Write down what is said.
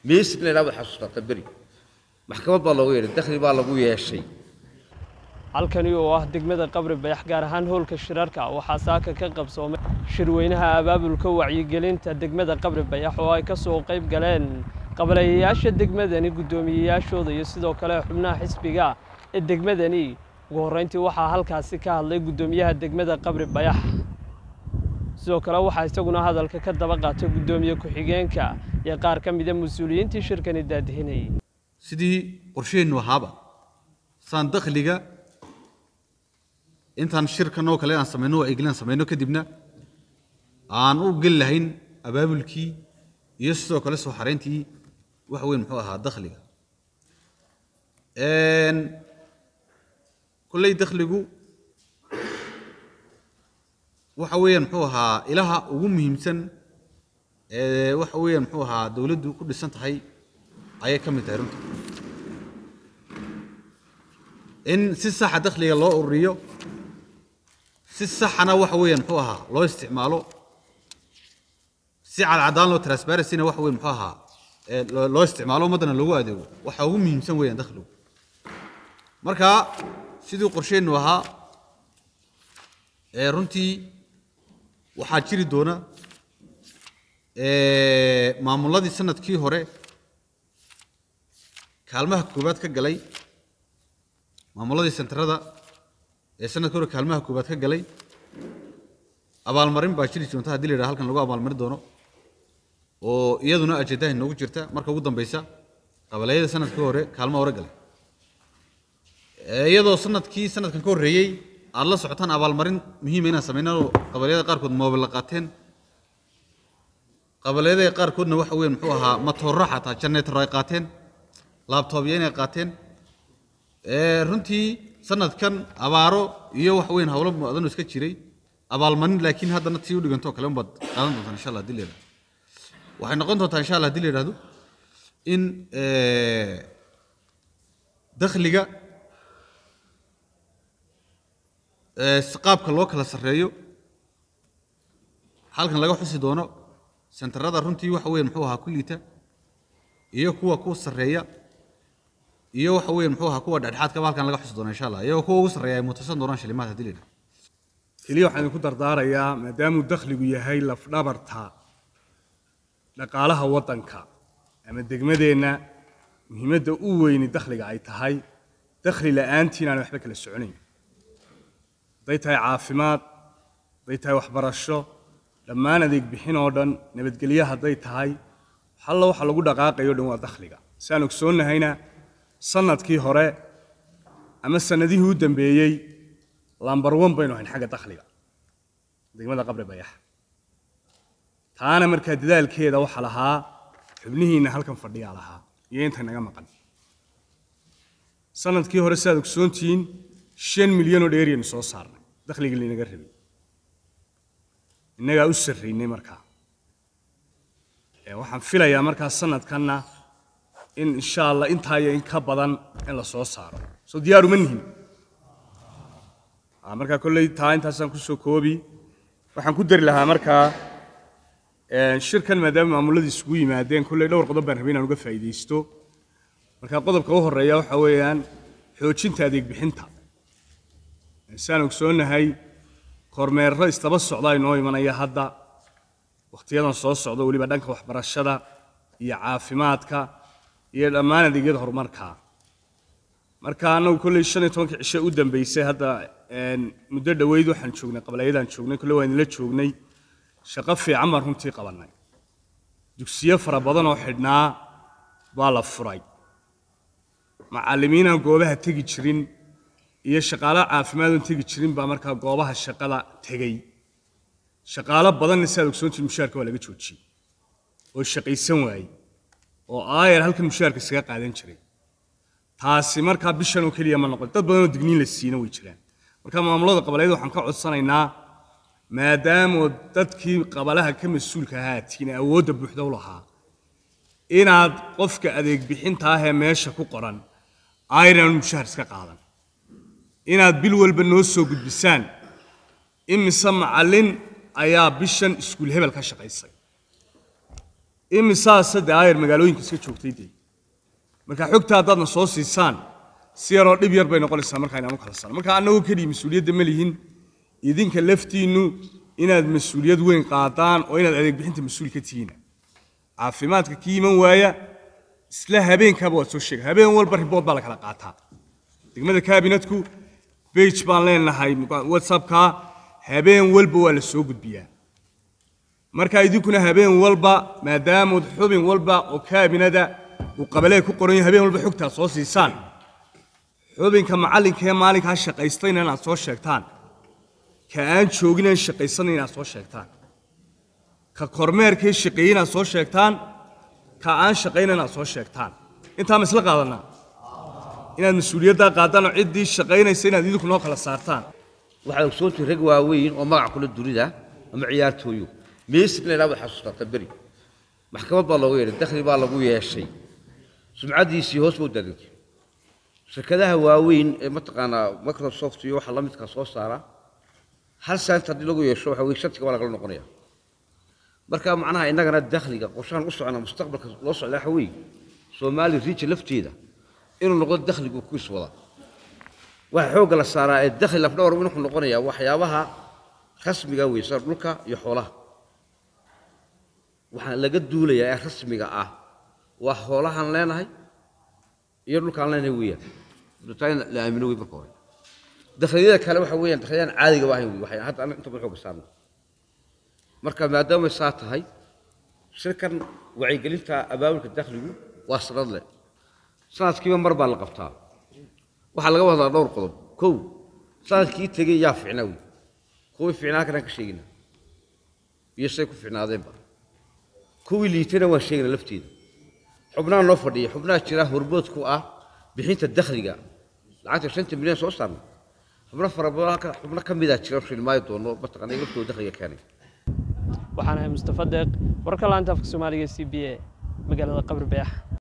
meesig la yidhaha baad xasuustataa beri maxkamad baa loogu yeedhay dakhli baa lagu yeeshay halkani oo ah degmada qabri bayax gaar ahaan hoolka shirarka waxaa saaka ka qabsoomay shirweynaha abaabulka wacyigelinta degmada qabri bayax oo ay ka soo qayb galeen qabaleeyayaasha degmadani guddoomiyeyaashooda iyo sidoo kale xubnaha xisbiga ee degmadani ugu horreyntii waxaa halkaasi ka hadlay guddoomiyaha degmada qabri bayax sidoo kale waxaa isaguna hadalka ka daba qaatay guddoomiye ku-xigeenka iyo qaar ka mida mas-uuliyiintii shirkani daadihinayay sidii qorsheennu ahaaba saan dakhliga intaan shirkan oo kale aan samayno wacyigelin aan samayno kadibna aan u geli lahayn abaabulkii iyo sidoo kale soo xarayntii wax weyn muxuu ahaa dakhliga kolley dakhligu waxa weeyaan muxuu ahaa ilaha ugu muhiimsan ee waxa weeyaan muxuu ahaa dowladdu ku dhisan tahay ayay ka mid tahay runta in si saxa dakhliga loo ururiyo si saxana waxa weeyaan muxuu ahaa loo isticmaalo si cadcadaan loo transparencyna waxa weyn muxuu ahaa loo isticmaalo ummaddana loogu adeego waxa ugu muhiimsan weeyaan dakhligu marka sidii qorsheennu ahaa ee runtii waxaa jiri doona maamulladii sanadkii hore kaalmaha koobaad ka galay maamulladii sentarada ee sanadkii hore kaalmaha koobaad ka galay abaalmarin baa jiri doonta haddii la yidhaha halkan lagu abaalmarin doono oo iyaduna ajendaha inoogu jirta marka ugu dambeysa qabaleeyada sanadkii hore kaalmaha hore galay iyadoo sanadkii sanadkan ka horreeyey aad la socotaan abaalmarin muhiima inaan sameynano qabaliyada qaarkood moobila qaateen qabaliyada qaarkoodna waxa weyn muxuu ahaa matooro xataa janeetaro ay qaateen laabtoobya inay qaateen runtii sanadkan abaaro iyo wax weyn howlo mudan iska jiray abaalmarin laakiin haddana tii u dhigantoo kale unbaad qaadan doontaan insha allah hadii la yidhahdo waxay noqon doontaa insha allah hadii la yidhahdo in dakhliga qaabka loo kala sarreeyo halkan laga xusi doono sentarada runtii waxa weyn muxuu ahaa kulliita iyo kuwa ku sarreeya iyo waxa weyn muxuu ahaa kuwa dhexdhexaadkaba halkan laga xusi doono insha allah iyagoo kuwa ugu sarreeya ay mutasan doonaan shilimaad haddii la yidhahdo keliya waxaan idinku dardaarayaa maadaamuu dakhligu yahay lafdhabarta dhaqaalaha waddanka ama degmadeenna muhiimadda u weyni dakhliga ay tahay dakhli la'aantii inaan waxba kala soconayn hadday tahay caafimaad hadday tahay waxbarasho dhammaan adeeg bixin oo dhan nabadgelyo hadday tahay halla waxa lagu dhaqaaqayo dhan waa dakhliga si aan ogsoonnahayna sanadkii hore ama sanadihii u dambeeyey lambar one baynu ahayn xagga dakhliga degmada qabri bayax taana markaa dadaalkeeda waxa lahaa xubnihiinna halkan fadhiyaa lahaa iyo inta naga maqan sanadkii hore si aad ogsoontihiin shan milyan oo dheeriyanu soo saarnay dakhligii laynaga rabay innagaa u sarraynay markaa waxaan filayaa markaa sanadkanna in insha allah intaa iyo in ka badan in la soo saaro soo diyaaru ma nihin markaa kolley taa intaasaan kusoo koobi waxaan ku dari lahaa markaa shirkan maadaama maamulladii isugu yimaadeen kolley dhowr qodob baan rabay inaan uga faa'iidaysto markaa qodobka u horreeya waxa weeyaan xoojinta adeeg bixinta saan ogsoonnahay kormeerro istaba socda inoo imanaya hadda wakhtiyadan soo socda weliba dhanka waxbarashada iyo caafimaadka iyo dhammaan adeegyada horumarka marka annagu kolley shan iyo tobankii cishe u dambeysay hadda muddo dhoweyd waxaan joognay qabaleeyadaan joognay kolley waan idinla joognay shaqo fiican baan runtii qabannay dugsiyo fara badan oo xidhnaa baa la furay macallimiinaan goobaha tegi jirin iyo shaqaalo caafimaad oon tegi jirin baa markaa goobaha shaqada tegey shaqaalo badanna si aad ogsoontiin mushaarka waa laga joojiyey oo shaqaysan waayey oo aayar halkan mushaarka isaga qaadan jiray taasi markaa bishan oo keliya ma noqon dad badan oo digniin la siina way jiraan marka maamulada qabaleed waxaan ka codsanaynaa maadaamoo dadkii qabalaha ka mas-uulka ahaatiin awoodda buuxda u lahaa inaad qofka adeeg bixinta ah ee meesha ku qoran ayran mushaar iska qaadan inaad bil walba noo soo gudbisaan imise macallin ayaa bishan iskuul hebel ka shaqaysay imisaa sadde aayar magaalooyinka iska joogtay dee marka xogta haddaadna soo siisaan si yaroo dhib yar bay noqonaysaa markaa inaan u kala saarno marka annagoo keliya mas-uuliyadda ma lihin idinka laftiinnu inaad mas-uuliyad weyn qaadaan oo inaad adeeg bixinta mas-uul ka tihiin caafimaadka kii iman waaya isla habeenkaaba waad soo sheegay habeen walba ribood baa la kala qaataa degmada kaabinetku bage baan leenahay whatsappka habeen walba waa la soo gudbiyaa marka idinkuna habeen walba maadaamud xubin walba oo kaabinada uu qabalee ku qoran yahay habeen walba xogtaa soo siisaan xubinka macallinka ee maalinkaa shaqaystayna inaad soo sheegtaan ka aan joogin aan shaqaysanay inaad soo sheegtaan ka kormeerkee shaqeeyey inaad soo sheegtaan ka aan shaqayna inaad soo sheegtaan intaa ma isla qaadanaa inaad mas-uuliyaddaa qaadaan oo ciddii shaqaynaysa inaad idinku noo kala saartaan waxaad ogsoontihi rag waaweyn oo magac kula dunida ama ciyaartooyo meesig la idhahdo xasuustaata beri maxkamad baa looga yeedhay dakhli baa lagu yeeshay sumcaddiisii hoos buu daadintay shirkadaha waaweyn ee mataqaanaa microsoft iyo waxa la midka soo saara hal saant haddii lagu yeesho waxa weye shantiga waa lagala noqonaya marka macnaha innagana dakhliga qorshahan u socona mustaqbalka loo socda waxa weeye soomaali riija lafteeda inuu noqdo dakhligu kuis wada waxa xoogga la saaraa ee dakhli lafdhawr wuxuu noqonayaa waxyaabaha rasmiga wey sida dhulka iyo xoolaha waxaa laga duulayaa ee rasmiga ah waa xoolahaan leenahay iyo dhulkaan leenahay weeyaan taa in la aamino wey marka hore dakhliyada kale waxa weeyaan dakhliyadaan caadiga ahayn wey waxay hadda anaga inta badan xoogga saarno marka maadaama saa tahay shirkan wacyigelinta abaabulka dakhligu waa sanad leh sanadkiiba mar baa la qabtaa waxaa laga wadaa dhowr qodob kow sanadkii tegey yaa ficnaa wey kuwii ficnaa halkanaan ka sheegina iyo say ku ficnaadeenba kuwii liitana waan sheegina lafteeda xubnaha noo fadhiya xubnaha jira hormood ku ah bixinta dakhliga lacagta shanta milyan soo saarna xubno fara badan halka xubno ka mida jira shilmaayo doono mataqaana laftooda dakhliga keenay waxaan ahay mustafa deeq warka laanta afka soomaaliga c b a magaalada qabri bayax